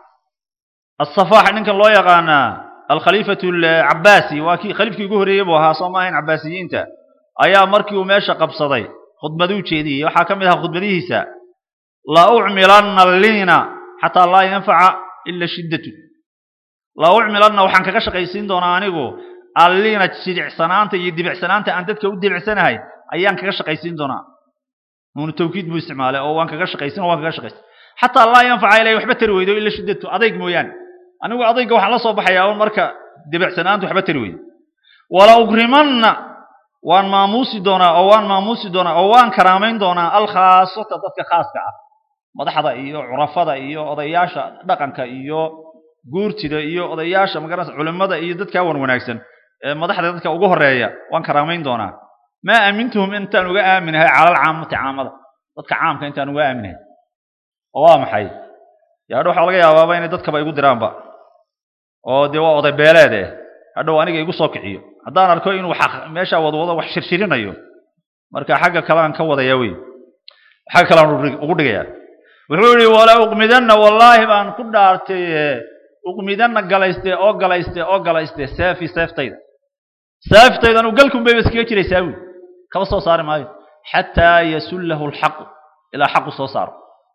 asafaax ninkan loo yaqaanaa alkhaliifatu alcabaasi waa kii khaliifkii ugu horreeyey buu ahaa soo maahayn cabaasiyiinta ayaa markii uu meesha qabsaday khudbaduu jeediyey waxaa ka mid ahaa khudbadihiisa la ucmilanna liina xataa laa yanfaca ila shiddatu la ucmilanna waxaan kaga shaqaysiin doonaa anigu alliina jidicsanaanta iyo dibicsanaanta aan dadka u dibicsanahay ayaan kaga shaqaysiin doonaa nuunu tawkiid buu isticmaalay oo waan kaga shaqaysin oo waan kaga shaqaysin xataa laa yanfaca ilay waxba tari weydo ila shiddatu adayg mooyaane anigu adayga waxaan la soo baxayaa un marka dibicsanaanta waxba tari weydo wala ukrimanna waan maamuusi doonaa oo waan maamuusi doonaa oo waan karaamayn doonaa alkhaasata dadka khaaska ah madaxda iyo curafada iyo odayaasha dhaqanka iyo guurtida iyo odayaasha magaranaysa culimada iyo dadkaa wan wanaagsan ee madaxda dadka ugu horeeya waan karaamayn doonaa maa aamintuhum intaan uga aaminahay calal caamati caamada dadka caamka intaan uga aaminahay oo waa maxay yaadho waxaa laga yaabaaba inay dadkaba igu diraanba oo dee waa oday beeleed eh hadhow aniga igu soo kiciyo haddaan arko inuu meesha wadwado wax shirshirinayo marka xagga kalean ka wadaya wey xagga kalean ugu dhigayaa wuxuu yihi wala uqmidanna wallaahi baan ku dhaartay uqmidanna galayste oo galayste oo galayste seefi seeftayda seeftaydan galkun bayba iskaga jiraysaa buy kaba soo saari maayo xataa yasullahu alxaqu ilaa xaqu soo saaro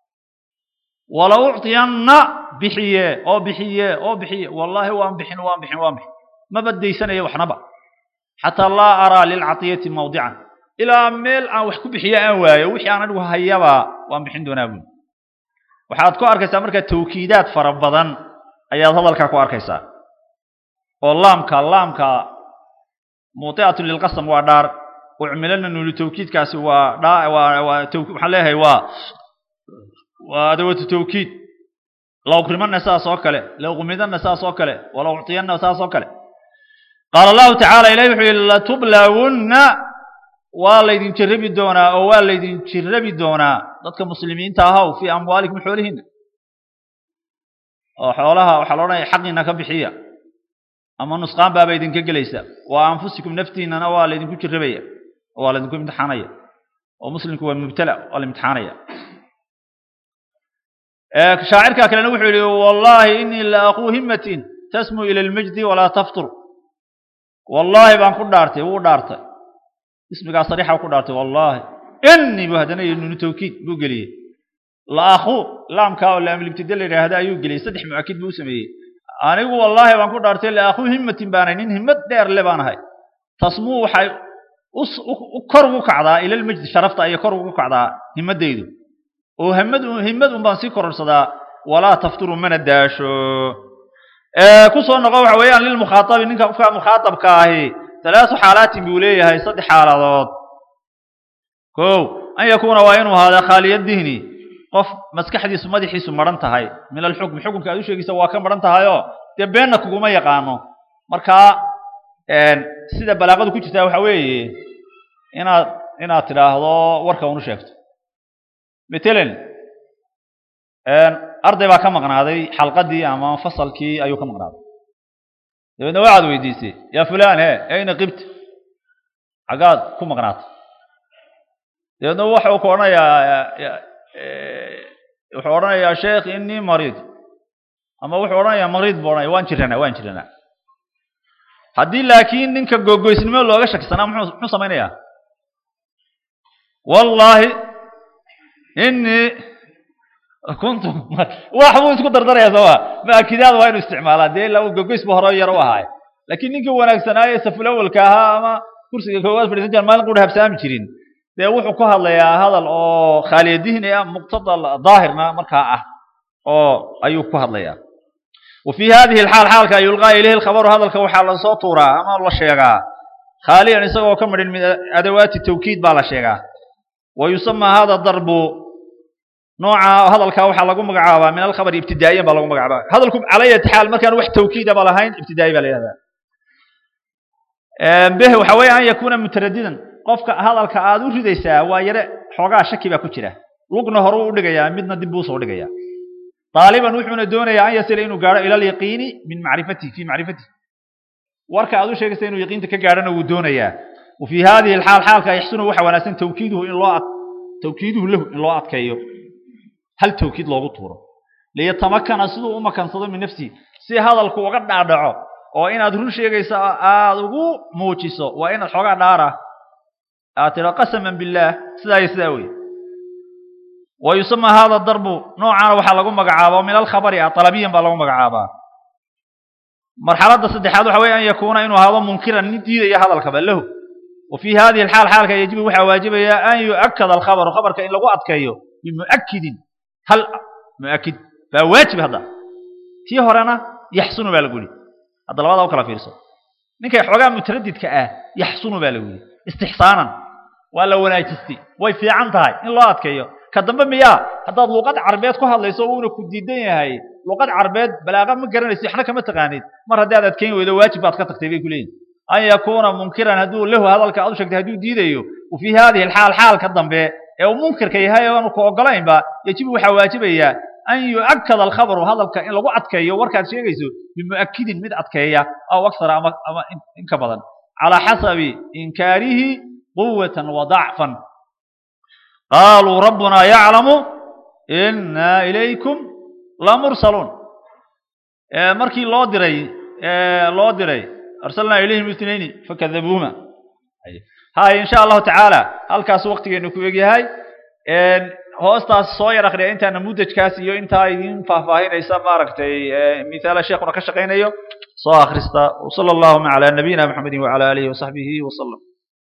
wala ucطiyanna bixiye oo bixiye oo bixiye wallaahi waan bixin waan bixin waan bixin ma baddaysanayo waxnaba xataa laa araa lilcatiyati mawdican ilaa meel aan wax ku bixiyo aan waayo wixii aan anigu hayaba waan bixin doonaa buy waxaad ku arkaysaa markaa tawkiidaad fara badan ayaad hadalkaa ku arkaysaa oo laamka laamka muuti'atu lilqasam waa dhaar ucmilana nuulu tawkiidkaasi waa dhaa waa waa waxaan leeyahay waa waa adawatu tawkiid la ukrimanna saas oo kale la uqmidanna saas oo kale wala uctiyanna saas oo kale qaala allahu tacaala ilahi wuxuu yihi latublawunna waa laydin jirabi doonaa oo waa laydin jirabi doonaa dadka muslimiinta ahaw fii amwaalikum xoolihiina oo xoolaha waxaa la odhanaya xaqiina ka bixiya ama nusqaan baaba idinka gelaysa wa anfusikum naftiinana waa laydinku jirabaya oo waa laydinku imtixaanaya oo muslimku waa mubtala waa la imtixaanaya shaacirka kalena wuxuu yihi wallahi inii la aquu himatin tasmu ila almajdi walaa taftur wallahi baan ku dhaartay wuu dhaartay ismigaa sariixa ku dhaartay wallahi inii buu haddana yidhi nunu tawkiid buu geliyey la aquu laamkaa oo laamlibtida la yidhaahda ayuu geliyey saddex mu'akid buu u sameeyey anigu wallaahi baan ku dhaartay la aquu himatin baanahay nin himad dheer le baan ahay tasmuu waxay kor ugu kacdaa ilalmajdi sharafta ayay kor ugu kacdaa himadaydu oo himad himad un baan sii kororsadaa walaa tafturu mana daasho ku soo noqo waxa weeyaan lilmukhaatabi ninka qofka mukhaatabka ahi talaasu xaalaatin buu leeyahay saddex xaaladood kow an yakuuna waa inuu ahaada khaaliya dihni qof maskaxdiisu madaxiisu maran tahay min alxukmi xukunka aad u sheegaysa waa ka maran tahayoo dee beenna kuguma yaqaano markaa sida balaaqadu ku jirtaa waxa weeye inaad inaad tidhaahdo warka unu sheegto matalan arday baa ka maqnaaday xalqadii ama fasalkii ayuu ka maqnaaday dabeedna waxaad weydiisay yaa fulan he ayna qibta xaggaad ku maqnaatay dabeedna waxuu ku odhanayaa wuxuu odhanayaa sheekh inii mariid ama wuxuu odhanayaa mariid buu odhanaya waan jiranaa waan jiranaa haddii laakiin ninka googoysnimo looga shakisanaa muxuu muxuu samaynayaa wallaahi inii kuntu wax buu isku dardaraya sooma maakidaada waa inu isticmaalaa dee ila gogoys bu hore yar u ahaay laakiin ninkii wanaagsanaaye safulawalka ahaa ama kursiga koowaad fadhiisan jira maalin qura habsaami jirin dee wuxuu ku hadlayaa hadal oo khaaliyadihni ah muqtadal daahirna markaa ah oo ayuu ku hadlayaa wa fii hadihi alxaal xaalka yulqaa ilayhi lkhabaru hadalka waxaa lasoo tuuraa ama la sheegaa khaaliyan isagoo ka midhin min adawaati tawkiid baa la sheegaa wa yusamaa hada darbu nooca hadalka waxaa lagu magacaabaa min alkhabari ibtidaa'iyan baa lagu magacaabaa hadalku calayati xaal markaan wax tawkiida ba lahayn ibtidaa'i baa la yihahdaa beh waxa weeye an yakuuna mutaradidan qofka hadalka aad u ridaysaa waa yare xoogaa shaki baa ku jira lugna hore u dhigayaa midna dib buu usoo dhigayaa daaliban wuxuuna doonayaa an yasila inuu gaadho ila alyaqiini min macrifatihi fi macrifatihi warka aad u sheegaysa inuu yaqiinta ka gaadhona wuu doonayaa wa fii hadihi alxaal xaalka yaxsunu waxa wanaagsan tawkiiduhu in loo tawkiiduhu lahu in loo adkeeyo hal tawkiid loogu tuuro liyatamakana siduu u makansado min nafsihi si hadalku uga dhaadhaco oo inaad run sheegayso aad ugu muujiso waa inaad xoogaa dhaara aad tiro qasaman billaah sidaa iyo sidaa wey wa yusamaa hada darbu noocaana waxaa lagu magacaabaa min alkhabari ah talabiyan baa lagu magacaabaa marxaladda saddexaad waxa weye an yakuuna inuu ahaado munkiran nin diidaya hadalkaba lahu wa fii hadihi alxaal xaalka yajibu waxaa waajibaya an yu'akada alkhabaru khabarka in lagu adkeeyo bimu'akidin hal mu'akid baa waajib hadda tii horena yaxsunu baa lagu yihi hadda labadaa u kala fiirso ninkay xoogaa mutaradidka ah yaxsunu baa lagu yihi istixsaanan waa la wanaajistay way fiican tahay in loo adkeeyo ka dambe miyaa haddaad luqad carbeed ku hadlayso uuna ku diidan yahay luqad carbeed balaaqa ma garanayso waxna kama taqaanid mar haddii aad adkeyn weydo waajib baad ka tagtay bay ku leeyihin an yakuuna munkiran hadduu lahu hadalka aad u sheegtay hadduu diidayo wa fii hadihi alxaal xaalka dambe ee uu munkirka yahay oo aanu ku ogolaynba yajibu waxaa waajibaya an yu'akada alkhabaru hadalka in lagu adkeeyo warkaad sheegayso bimu'akidin mid adkeeya aw aksara ama ama in ka badan calaa xasabi inkaarihi quwatan wa dacfan qaaluu rabbunaa yaclamu inaa ilaykum lamursaluun markii loo diray loo diray arsalnaa ilayhim itnayni fakadabuuma hay insha allahu tacaala halkaas waktigeenu ku egyahay hoostaas soo yar akriya intaana mudajkaas iyo intaa idin faahfaahinaysa maaragtay mithaala sheekuna ka shaqaynayo soo akrista wsala allahuma calaa nabiyina maxamedin wacala aalihi wasaxbihi wasalam